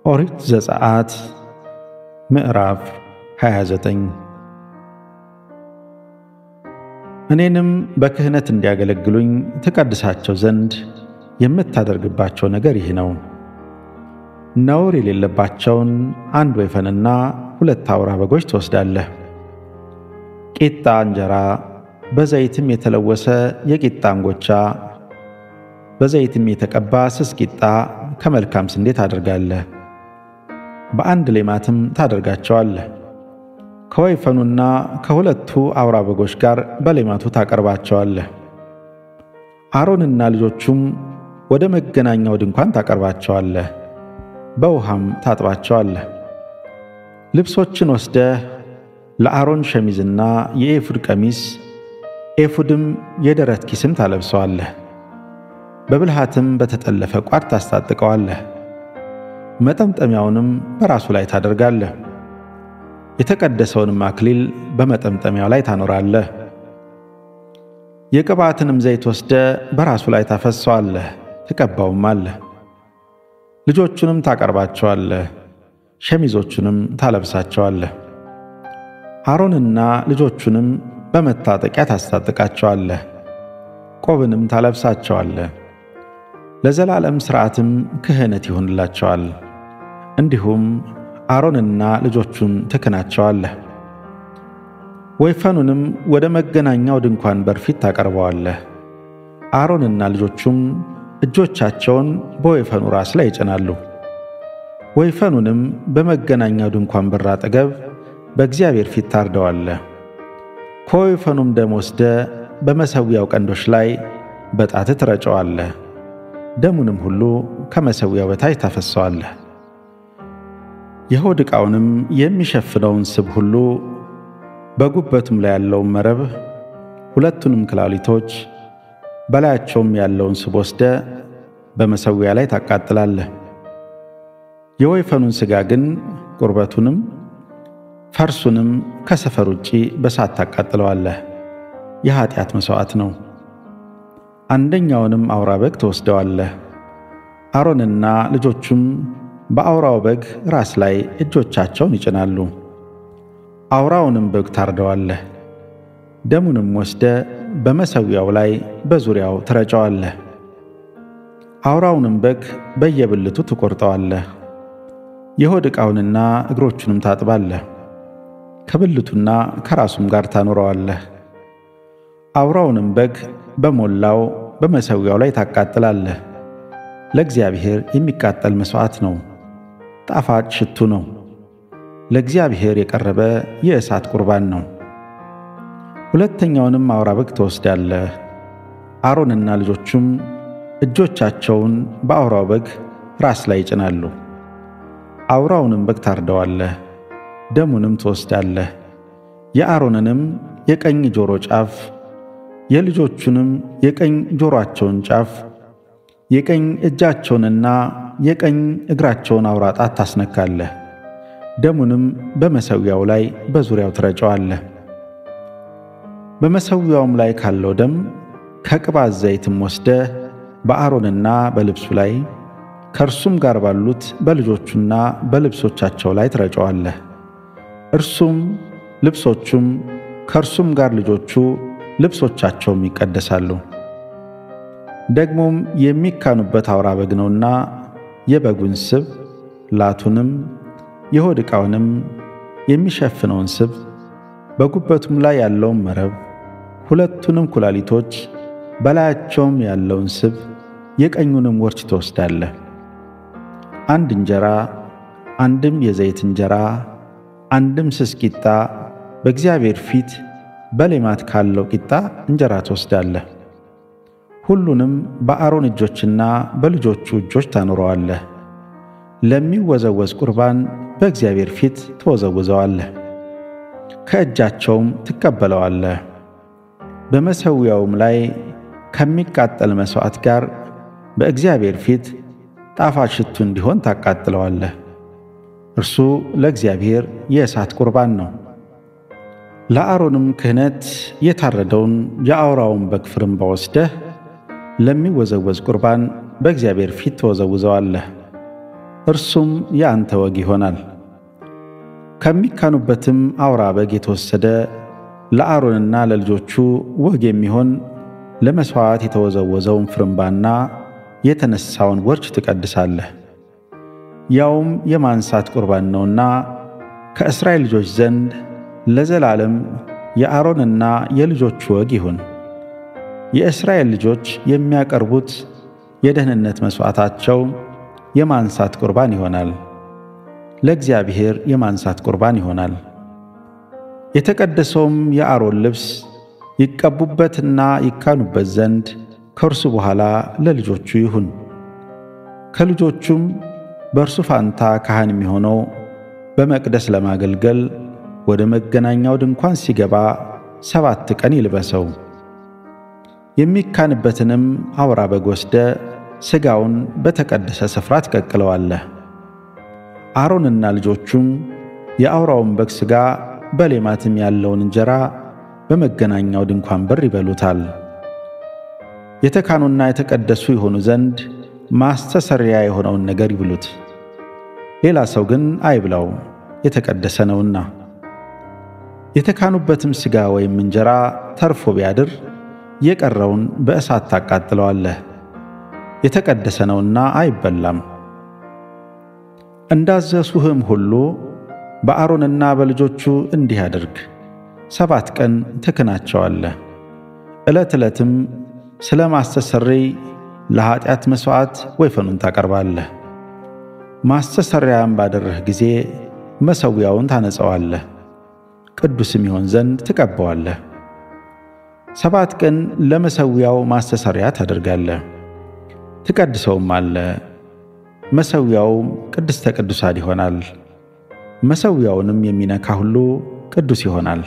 ኦሪት ዘጸአት ምዕራፍ 29 እኔንም በክህነት እንዲያገለግሉኝ ትቀድሳቸው ዘንድ የምታደርግባቸው ነገር ይህ ነው። ነውር የሌለባቸውን አንድ ወይፈንና ሁለት አውራ በጎች ትወስዳለህ። ቂጣ እንጀራ፣ በዘይትም የተለወሰ የቂጣ እንጎቻ፣ በዘይትም የተቀባ ስስ ቂጣ ከመልካም ስንዴ ታደርጋለህ። በአንድ ሌማትም ታደርጋቸዋለህ። ከወይፈኑና ከሁለቱ አውራ በጎች ጋር በሌማቱ ታቀርባቸዋለህ። አሮንና ልጆቹም ወደ መገናኛው ድንኳን ታቀርባቸዋለህ፣ በውሃም ታጥባቸዋለህ። ልብሶችን ወስደህ ለአሮን ሸሚዝና የኤፉድ ቀሚስ፣ ኤፉድም የደረት ኪስም ታለብሰዋለህ። በብልሃትም በተጠለፈ ቋድ ታስታጥቀዋለህ። መጠምጠሚያውንም በራሱ ላይ ታደርጋለህ። የተቀደሰውንም አክሊል በመጠምጠሚያው ላይ ታኖራለህ። የቅባትንም ዘይት ወስደ በራሱ ላይ ታፈሰዋለህ፣ ትቀባውም አለህ። ልጆቹንም ታቀርባቸዋለህ፣ ሸሚዞቹንም ታለብሳቸዋለህ። አሮንና ልጆቹንም በመታጠቂያ ታስታጥቃቸዋለህ፣ ቆብንም ታለብሳቸዋለህ። ለዘላለም ሥርዓትም ክህነት ይሆንላቸዋል። እንዲሁም አሮንና ልጆቹን ትክናቸዋለህ። ወይፈኑንም ወደ መገናኛው ድንኳን በር ፊት ታቀርበዋለህ። አሮንና ልጆቹም እጆቻቸውን በወይፈኑ ራስ ላይ ይጭናሉ። ወይፈኑንም በመገናኛው ድንኳን በር አጠገብ በእግዚአብሔር ፊት ታርደዋለህ። ከወይፈኑም ደም ወስደ በመሠዊያው ቀንዶች ላይ በጣትህ ትረጨዋለህ። ደሙንም ሁሉ ከመሠዊያው በታች ታፈሰዋለህ። የሆድ ዕቃውንም የሚሸፍነውን ስብ ሁሉ በጉበቱም ላይ ያለውን መረብ፣ ሁለቱንም ክላሊቶች በላያቸውም ያለውን ስብ ወስደ በመሠዊያ ላይ ታቃጥላለህ። የወይፈኑን ሥጋ ግን ቁርበቱንም ፈርሱንም ከሰፈር ውጪ በሳት ታቃጥለዋለህ። የኀጢአት መሥዋዕት ነው። አንደኛውንም አውራ በግ ትወስደዋለህ። አሮንና ልጆቹም በአውራው በግ ራስ ላይ እጆቻቸውን ይጭናሉ። አውራውንም በግ ታርደዋለህ። ደሙንም ወስደ በመሠዊያው ላይ በዙሪያው ትረጨዋለህ። አውራውንም በግ በየብልቱ ትቈርጠዋለህ። የሆድ ዕቃውንና እግሮቹንም ታጥባለህ። ከብልቱና ከራሱም ጋር ታኖረዋለህ። አውራውንም በግ በሞላው በመሠዊያው ላይ ታቃጥላለህ። ለእግዚአብሔር የሚቃጠል መሥዋዕት ነው፣ ጣፋጭ ሽቱ ነው። ለእግዚአብሔር የቀረበ የእሳት ቁርባን ነው። ሁለተኛውንም አውራ በግ ትወስዳለህ። አሮንና ልጆቹም እጆቻቸውን በአውራው በግ ራስ ላይ ይጭናሉ። አውራውንም በግ ታርደዋለህ። ደሙንም ትወስዳለህ። የአሮንንም የቀኝ ጆሮ ጫፍ የልጆቹንም የቀኝ ጆሮአቸውን ጫፍ የቀኝ እጃቸውንና የቀኝ እግራቸውን አውራ ጣት ታስነካለህ። ደሙንም በመሠዊያው ላይ በዙሪያው ትረጨዋለህ። በመሠዊያውም ላይ ካለው ደም ከቅባት ዘይትም ወስደህ በአሮንና በልብሱ ላይ ከእርሱም ጋር ባሉት በልጆቹና በልብሶቻቸው ላይ ትረጨዋለህ። እርሱም ልብሶቹም ከእርሱም ጋር ልጆቹ ልብሶቻቸውም ይቀደሳሉ። ደግሞም የሚካኑበት አውራ በግ ነውና የበጉን ስብ ላቱንም የሆድ ዕቃውንም የሚሸፍነውን ስብ በጉበቱም ላይ ያለውን መረብ ሁለቱንም ኩላሊቶች በላያቸውም ያለውን ስብ የቀኙንም ወርች ትወስዳለህ። አንድ እንጀራ አንድም የዘይት እንጀራ አንድም ስስ ቂጣ በእግዚአብሔር ፊት በሌማት ካለው ቂጣ እንጀራ ትወስዳለህ። ሁሉንም በአሮን እጆችና በልጆቹ እጆች ታኖረዋለህ። ለሚወዘወዝ ቁርባን በእግዚአብሔር ፊት ትወዘውዘዋለህ፣ ከእጃቸውም ትቀበለዋለህ። በመሠዊያውም ላይ ከሚቃጠል መሥዋዕት ጋር በእግዚአብሔር ፊት ጣፋጭ ሽቱ እንዲሆን ታቃጥለዋለህ። እርሱ ለእግዚአብሔር የእሳት ቁርባን ነው። ለአሮንም ክህነት የታረደውን የአውራውን በግ ፍርምባ ወስደህ ለሚወዘወዝ ቁርባን በእግዚአብሔር ፊት ትወዘውዘዋለህ። እርሱም የአንተ ወግ ይሆናል። ከሚካኑበትም አውራ በግ የተወሰደ ለአሮንና ለልጆቹ ወግ የሚሆን ለመሥዋዕት የተወዘወዘውን ፍርምባና የተነሳውን ወርች ትቀድሳለህ። ያውም የማንሳት ቁርባን ነውና ከእስራኤል ልጆች ዘንድ ለዘላለም የአሮንና የልጆቹ ወግ ይሁን። የእስራኤል ልጆች የሚያቀርቡት የደህንነት መሥዋዕታቸው የማንሳት ቁርባን ይሆናል፣ ለእግዚአብሔር የማንሳት ቁርባን ይሆናል። የተቀደሰውም የአሮን ልብስ ይቀቡበትና ይካኑበት ዘንድ ከእርሱ በኋላ ለልጆቹ ይሁን። ከልጆቹም በእርሱ ፋንታ ካህን የሚሆነው በመቅደስ ለማገልገል ወደ መገናኛው ድንኳን ሲገባ ሰባት ቀን ይልበሰው። የሚካንበትንም አውራ በግ ወስደ ሥጋውን በተቀደሰ ስፍራ ትቀቅለዋለህ። አሮንና ልጆቹም የአውራውን በግ ሥጋ በሌማትም ያለውን እንጀራ በመገናኛው ድንኳን በር ይበሉታል። የተካኑና የተቀደሱ የሆኑ ዘንድ ማስተሰሪያ የሆነውን ነገር ይብሉት። ሌላ ሰው ግን አይብላው፣ የተቀደሰ ነውና። የተካኑበትም ሥጋ ወይም እንጀራ ተርፎ ቢያድር የቀረውን በእሳት ታቃጥለዋለህ፣ የተቀደሰ ነውና አይበላም። እንዳዘዝሁህም ሁሉ በአሮንና በልጆቹ እንዲህ አድርግ። ሰባት ቀን ትክናቸዋለህ። ዕለት ዕለትም ስለ ማስተሰረይ ለኀጢአት መሥዋዕት ወይፈኑን ታቀርባለህ። ማስተሰሪያም ባደረህ ጊዜ መሠዊያውን ታነጸዋለህ፣ ቅዱስም ይሆን ዘንድ ትቀባዋለህ። ሰባት ቀን ለመሠዊያው ማስተሰሪያ ታደርጋለህ፣ ትቀድሰውም አለ። መሠዊያውም ቅድስተ ቅዱሳን ይሆናል። መሠዊያውንም የሚነካ ሁሉ ቅዱስ ይሆናል።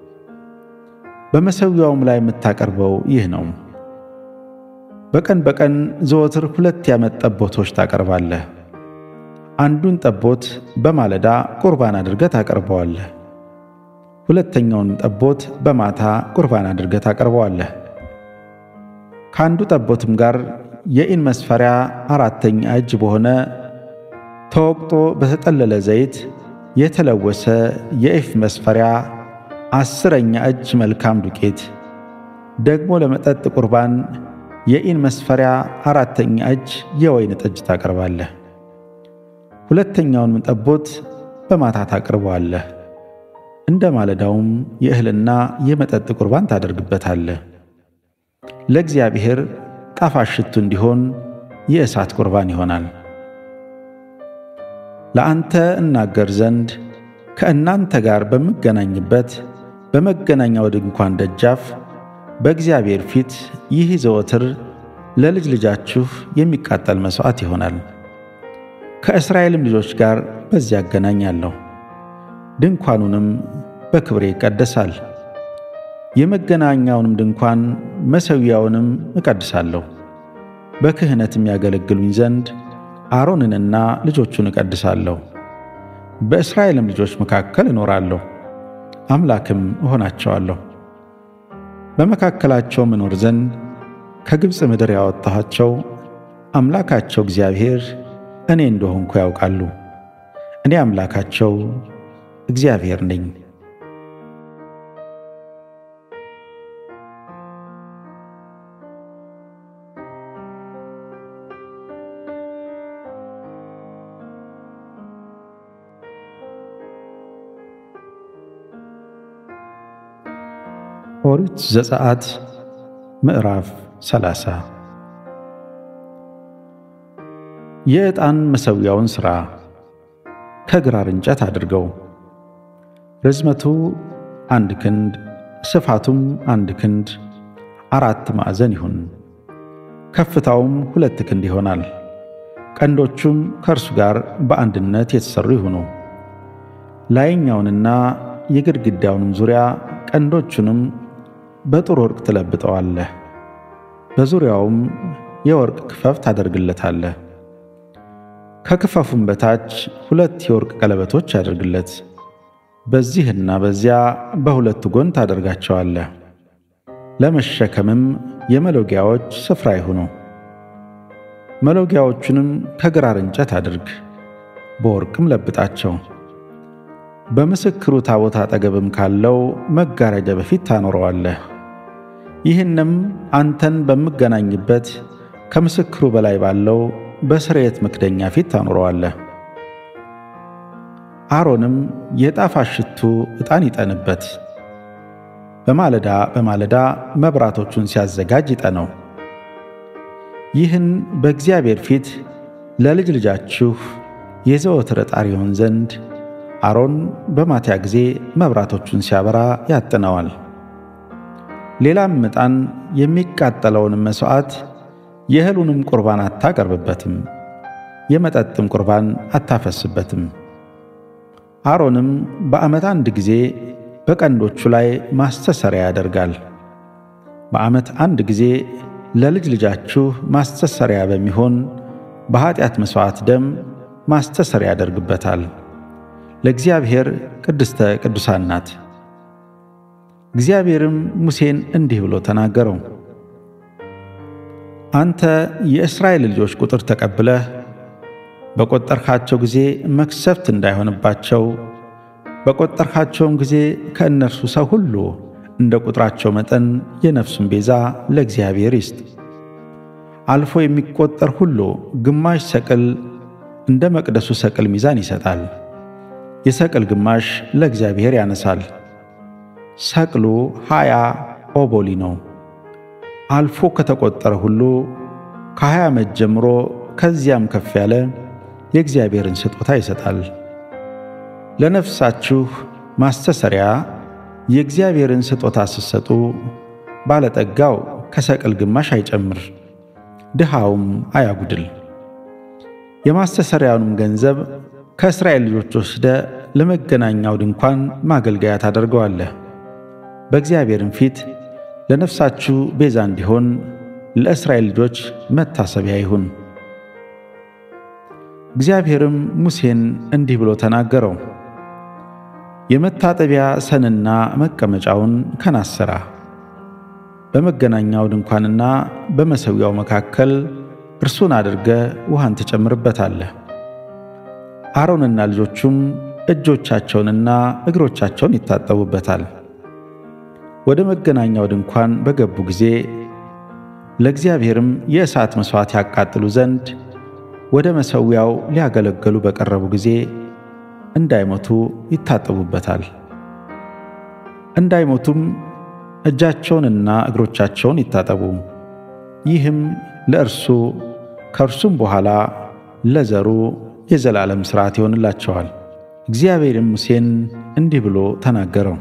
በመሠዊያውም ላይ የምታቀርበው ይህ ነው። በቀን በቀን ዘወትር ሁለት የዓመት ጠቦቶች ታቀርባለህ። አንዱን ጠቦት በማለዳ ቁርባን አድርገህ ታቀርበዋለህ። ሁለተኛውን ጠቦት በማታ ቁርባን አድርገህ ታቀርበዋለህ። ከአንዱ ጠቦትም ጋር የኢን መስፈሪያ አራተኛ እጅ በሆነ ተወቅጦ በተጠለለ ዘይት የተለወሰ የኢፍ መስፈሪያ አስረኛ እጅ መልካም ዱቄት ደግሞ ለመጠጥ ቁርባን የኢን መስፈሪያ አራተኛ እጅ የወይን ጠጅ ታቀርባለህ። ሁለተኛውንም ጠቦት በማታ ታቀርበዋለህ። እንደ ማለዳውም የእህልና የመጠጥ ቁርባን ታደርግበታለህ። ለእግዚአብሔር ጣፋጭ ሽቱ እንዲሆን የእሳት ቁርባን ይሆናል። ለአንተ እናገር ዘንድ ከእናንተ ጋር በምገናኝበት በመገናኛው ድንኳን ደጃፍ በእግዚአብሔር ፊት ይህ ዘወትር ለልጅ ልጃችሁ የሚቃጠል መሥዋዕት ይሆናል። ከእስራኤልም ልጆች ጋር በዚያ አገናኛለሁ። ድንኳኑንም በክብሬ ይቀደሳል። የመገናኛውንም ድንኳን መሠዊያውንም እቀድሳለሁ። በክህነትም ያገለግሉኝ ዘንድ አሮንንና ልጆቹን እቀድሳለሁ። በእስራኤልም ልጆች መካከል እኖራለሁ፣ አምላክም እሆናቸዋለሁ። በመካከላቸው እኖር ዘንድ ከግብፅ ምድር ያወጣኋቸው አምላካቸው እግዚአብሔር እኔ እንደሆንኩ ያውቃሉ። እኔ አምላካቸው እግዚአብሔር ነኝ። ኦሪት ዘጸአት ምዕራፍ ሰላሳ የዕጣን መሠዊያውን ሥራ ከግራር እንጨት አድርገው። ርዝመቱ አንድ ክንድ ስፋቱም አንድ ክንድ አራት ማዕዘን ይሁን። ከፍታውም ሁለት ክንድ ይሆናል። ቀንዶቹም ከእርሱ ጋር በአንድነት የተሠሩ ይሁኑ። ላይኛውንና የግድግዳውንም ዙሪያ ቀንዶቹንም በጥሩ ወርቅ ትለብጠዋለህ። በዙሪያውም የወርቅ ክፈፍ ታደርግለታለህ። ከክፈፉም በታች ሁለት የወርቅ ቀለበቶች አድርግለት። በዚህና በዚያ በሁለቱ ጎን ታደርጋቸዋለህ። ለመሸከምም የመሎጊያዎች ስፍራ ይሁኑ። መሎጊያዎቹንም ከግራር እንጨት አድርግ። በወርቅም ለብጣቸው። በምስክሩ ታቦት አጠገብም ካለው መጋረጃ በፊት ታኖረዋለህ። ይህንም አንተን በምገናኝበት ከምስክሩ በላይ ባለው በስርየት መክደኛ ፊት ታኖረዋለህ። አሮንም የጣፋጭ ሽቱ ዕጣን ይጠንበት፣ በማለዳ በማለዳ መብራቶቹን ሲያዘጋጅ ይጠነው። ይህን በእግዚአብሔር ፊት ለልጅ ልጃችሁ የዘወትር ዕጣን ይሆን ዘንድ አሮን በማታ ጊዜ መብራቶቹን ሲያበራ ያጥነዋል። ሌላም ዕጣን የሚቃጠለውንም መሥዋዕት የእህሉንም ቁርባን አታቀርብበትም፣ የመጠጥም ቁርባን አታፈስበትም። አሮንም በዓመት አንድ ጊዜ በቀንዶቹ ላይ ማስተሰሪያ ያደርጋል። በዓመት አንድ ጊዜ ለልጅ ልጃችሁ ማስተሰሪያ በሚሆን በኀጢአት መሥዋዕት ደም ማስተሰሪያ ያደርግበታል። ለእግዚአብሔር ቅድስተ ቅዱሳን ናት። እግዚአብሔርም ሙሴን እንዲህ ብሎ ተናገረው። አንተ የእስራኤል ልጆች ቁጥር ተቀብለህ በቈጠርካቸው ጊዜ መክሰፍት እንዳይሆንባቸው በቈጠርካቸውም ጊዜ ከእነርሱ ሰው ሁሉ እንደ ቁጥራቸው መጠን የነፍሱን ቤዛ ለእግዚአብሔር ይስጥ። አልፎ የሚቈጠር ሁሉ ግማሽ ሰቅል እንደ መቅደሱ ሰቅል ሚዛን ይሰጣል። የሰቅል ግማሽ ለእግዚአብሔር ያነሳል። ሰቅሉ ሃያ ኦቦሊ ነው። አልፎ ከተቈጠረ ሁሉ ከሀያ ዓመት ጀምሮ ከዚያም ከፍ ያለ የእግዚአብሔርን ስጦታ ይሰጣል። ለነፍሳችሁ ማስተሰሪያ የእግዚአብሔርን ስጦታ ስትሰጡ ባለጠጋው ከሰቅል ግማሽ አይጨምር፣ ድሃውም አያጉድል። የማስተሰሪያውንም ገንዘብ ከእስራኤል ልጆች ወስደ ለመገናኛው ድንኳን ማገልገያ ታደርገዋለህ። በእግዚአብሔርም ፊት ለነፍሳችሁ ቤዛ እንዲሆን ለእስራኤል ልጆች መታሰቢያ ይሁን። እግዚአብሔርም ሙሴን እንዲህ ብሎ ተናገረው። የመታጠቢያ ሰንና መቀመጫውን ከናስ ሥራ። በመገናኛው ድንኳንና በመሠዊያው መካከል እርሱን አድርገ ውሃን ትጨምርበታለህ። አሮንና ልጆቹም እጆቻቸውንና እግሮቻቸውን ይታጠቡበታል። ወደ መገናኛው ድንኳን በገቡ ጊዜ ለእግዚአብሔርም የእሳት መሥዋዕት ያቃጥሉ ዘንድ ወደ መሠዊያው ሊያገለግሉ በቀረቡ ጊዜ እንዳይሞቱ ይታጠቡበታል። እንዳይሞቱም እጃቸውንና እግሮቻቸውን ይታጠቡ። ይህም ለእርሱ ከእርሱም በኋላ ለዘሩ የዘላለም ሥርዓት ይሆንላቸዋል። እግዚአብሔርም ሙሴን እንዲህ ብሎ ተናገረው።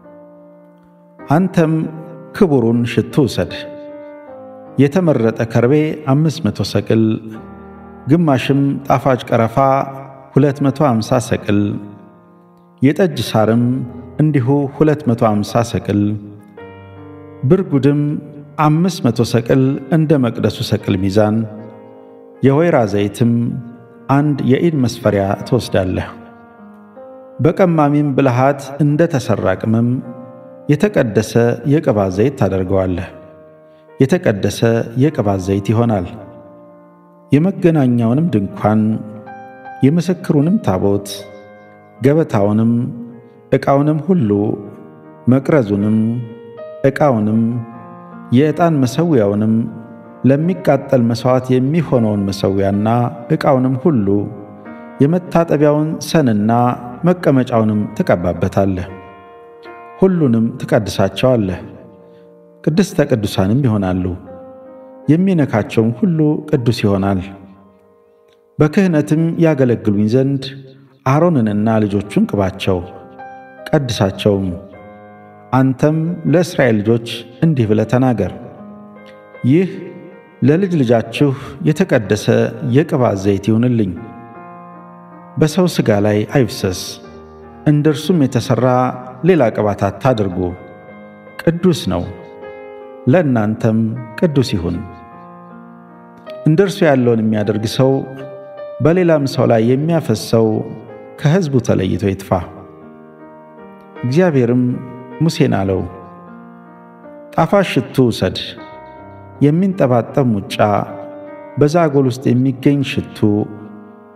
አንተም ክቡሩን ሽቱ ውሰድ፣ የተመረጠ ከርቤ አምስት መቶ ሰቅል ግማሽም ጣፋጭ ቀረፋ 250 ሰቅል የጠጅ ሳርም እንዲሁ 250 ሰቅል ብርጉድም 500 ሰቅል እንደ መቅደሱ ሰቅል ሚዛን የወይራ ዘይትም አንድ የኢን መስፈሪያ ትወስዳለህ። በቀማሚም ብልሃት እንደ ተሠራ ቅመም የተቀደሰ የቅባት ዘይት ታደርገዋለህ። የተቀደሰ የቅባት ዘይት ይሆናል። የመገናኛውንም ድንኳን የምስክሩንም ታቦት ገበታውንም ዕቃውንም ሁሉ መቅረዙንም ዕቃውንም የዕጣን መሠዊያውንም ለሚቃጠል መሥዋዕት የሚሆነውን መሠዊያና ዕቃውንም ሁሉ የመታጠቢያውን ሰንና መቀመጫውንም ትቀባበታለህ። ሁሉንም ትቀድሳቸዋለህ፣ ቅድስተ ቅዱሳንም ይሆናሉ። የሚነካቸውም ሁሉ ቅዱስ ይሆናል። በክህነትም ያገለግሉኝ ዘንድ አሮንንና ልጆቹን ቅባቸው፣ ቀድሳቸውም። አንተም ለእስራኤል ልጆች እንዲህ ብለህ ተናገር፣ ይህ ለልጅ ልጃችሁ የተቀደሰ የቅባት ዘይት ይሁንልኝ። በሰው ሥጋ ላይ አይፍሰስ፣ እንደ እርሱም የተሠራ ሌላ ቅባት አታድርጉ። ቅዱስ ነው፣ ለእናንተም ቅዱስ ይሁን። እንደ እርሱ ያለውን የሚያደርግ ሰው በሌላም ሰው ላይ የሚያፈሰው ከሕዝቡ ተለይቶ ይጥፋ። እግዚአብሔርም ሙሴን አለው፣ ጣፋጭ ሽቱ ውሰድ፣ የሚንጠባጠብ ሙጫ፣ በዛጎል ውስጥ የሚገኝ ሽቱ፣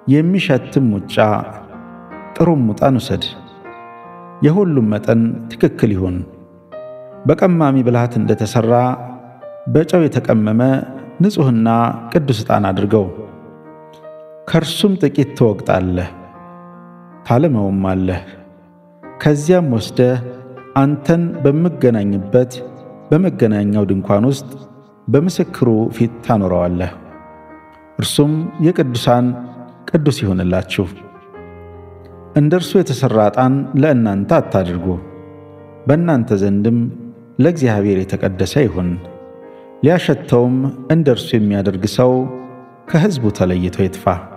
የሚሸትም ሙጫ ጥሩም ዕጣን ውሰድ። የሁሉም መጠን ትክክል ይሁን። በቀማሚ ብልሃት እንደተሠራ በጨው የተቀመመ ንጹሕና ቅዱስ ዕጣን አድርገው። ከእርሱም ጥቂት ትወቅጣለህ፣ ታለመውም አለህ። ከዚያም ወስደህ አንተን በምገናኝበት በመገናኛው ድንኳን ውስጥ በምስክሩ ፊት ታኖረዋለህ። እርሱም የቅዱሳን ቅዱስ ይሁንላችሁ። እንደ እርሱ የተሠራ ዕጣን ለእናንተ አታድርጉ፣ በእናንተ ዘንድም ለእግዚአብሔር የተቀደሰ ይሁን። ሊያሸተውም እንደ እርሱ የሚያደርግ ሰው ከሕዝቡ ተለይቶ ይጥፋ።